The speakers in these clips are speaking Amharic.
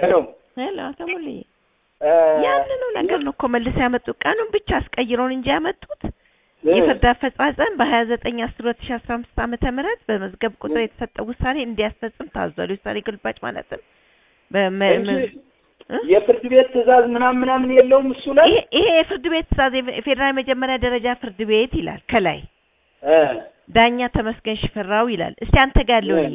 ሄሎ ሄሎ አቶ ሙሉዬ እ፣ ያንኑ ነገር ነው እኮ መልሰው ያመጡት። ቀኑን ብቻ አስቀይረውን እንጂ ያመጡት እ፣ የፍርድ አፈጻጸም በሀያ ዘጠኝ አስር ሁለት ሺ አስራ አምስት ዓመተ ምህረት በመዝገብ ቁጥር የተሰጠው ውሳኔ እንዲያስፈጽም ታዟል። የውሳኔ ግልባጭ ማለትም በመ- እንጂ መ- እ? የፍርድ ቤት ትዕዛዝ ምናምን ምናምን የለውም እሱ ላይ ይሄ ይሄ የፍርድ ቤት ትእዛዝ የፌ- የፌዴራል የመጀመሪያ ደረጃ ፍርድ ቤት ይላል ከላይ እ፣ ዳኛ ተመስገን ሽፈራው ይላል። እስቲ አንተ ጋር ያለው እ። እኔ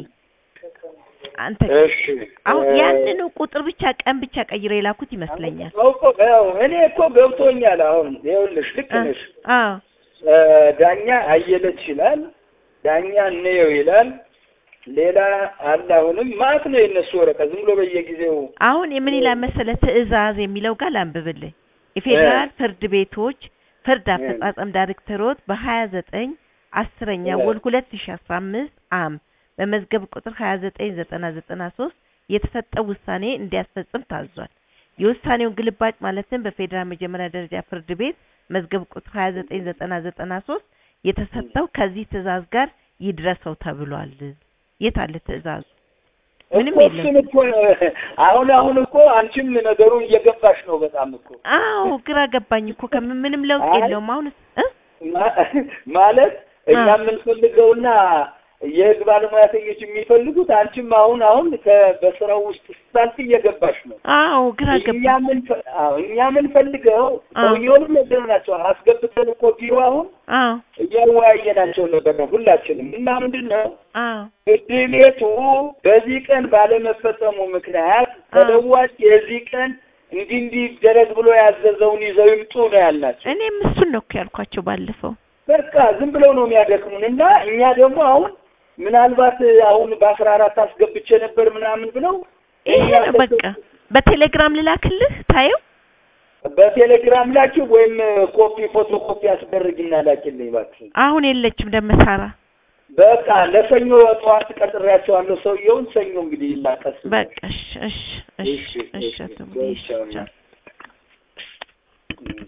አንተ ጋር እሺ አሁን እ፣ ያንኑ ቁጥር ብቻ ቀን ብቻ ቀይሮ የላኩት ይመስለኛል። አዎ እኮ ያው እኔ እኮ ገብቶኛል። አሁን ይኸውልሽ ልክ እ፣ ነሽ። አዎ እ፣ ዳኛ አየለች ይላል፣ ዳኛ እንየው ይላል። ሌላ አለ አሁንም ማለት ነው የእነሱ ወረቀት ዝም ብሎ በየጊዜው አሁን የምን ይላል መሰለ ትዕዛዝ የሚለው ጋር ላንብብልህ። የፌዴራል ፍርድ ቤቶች ፍርድ እ። አፈጻጸም ዳይሬክተሮት በሀያ ዘጠኝ አስረኛ እ። ወር ሁለት ሺ አስራ አምስት አም በመዝገብ ቁጥር ሀያ ዘጠኝ ዘጠና ዘጠና ሶስት የተሰጠው ውሳኔ እንዲያስፈጽም ታዟል። የውሳኔውን ግልባጭ ማለትም በፌዴራል መጀመሪያ ደረጃ ፍርድ ቤት መዝገብ ቁጥር ሀያ ዘጠኝ ዘጠና ዘጠና ሶስት የተሰጠው ከዚህ ትዕዛዝ ጋር ይድረሰው ተብሏል። የት አለ ትዕዛዙ? ምንም እኮ የለም። እሱን እኮ አሁን አሁን እኮ አንቺም ነገሩን እየገባሽ ነው በጣም እኮ አዎ ግራ ገባኝ እኮ ከምን ምንም ለውጥ አይ። የለውም። አሁን እ ማ- ማለት እኛ አ። የምንፈልገውና የህግ ባለሙያተኞች የሚፈልጉት አንቺም አሁን አሁን ከ- በስራው ውስጥ ስታልፍ እየገባሽ ነው። አዎ ግራ እኛ ገባኝ። ምን አዎ እኛ የምንፈልገው አ። ሰውየውንም ነገር ናቸው አስገብተን እኮ ቢሮ አሁን አዎ እያወያየናቸው ነበር ነው ሁላችንም እና ምንድን ነው አዎ ፍርድ ቤቱ በዚህ ቀን ባለመፈጸሙ ምክንያት ተለዋጭ የዚህ ቀን እንዲህ እንዲህ ይደረግ ብሎ ያዘዘውን ይዘው ይምጡ ነው ያልናቸው። እኔም እሱን ነው እኮ ያልኳቸው ባለፈው። በቃ ዝም ብለው ነው የሚያደክሙን እና እኛ ደግሞ አሁን ምናልባት አሁን በአስራ አራት አስገብቼ ነበር ምናምን ብለው ይሄ ነው በቃ። በቴሌግራም ልላክልህ ታየው። በቴሌግራም ላኪው ወይም ኮፒ ፎቶ ኮፒ አስደርግና ላኪልኝ እባክህ። አሁን የለችም ደመሳራ። በቃ ለሰኞ ጠዋት ቀጥሬያቸዋለሁ ሰውየውን። ሰኞ እንግዲህ ይላቀስ በቃ እሺ እሺ እሺ እሺ፣ እሺ እሺ፣ አቶ ሙሉዬ፣ እሺ ቻው። ቻው።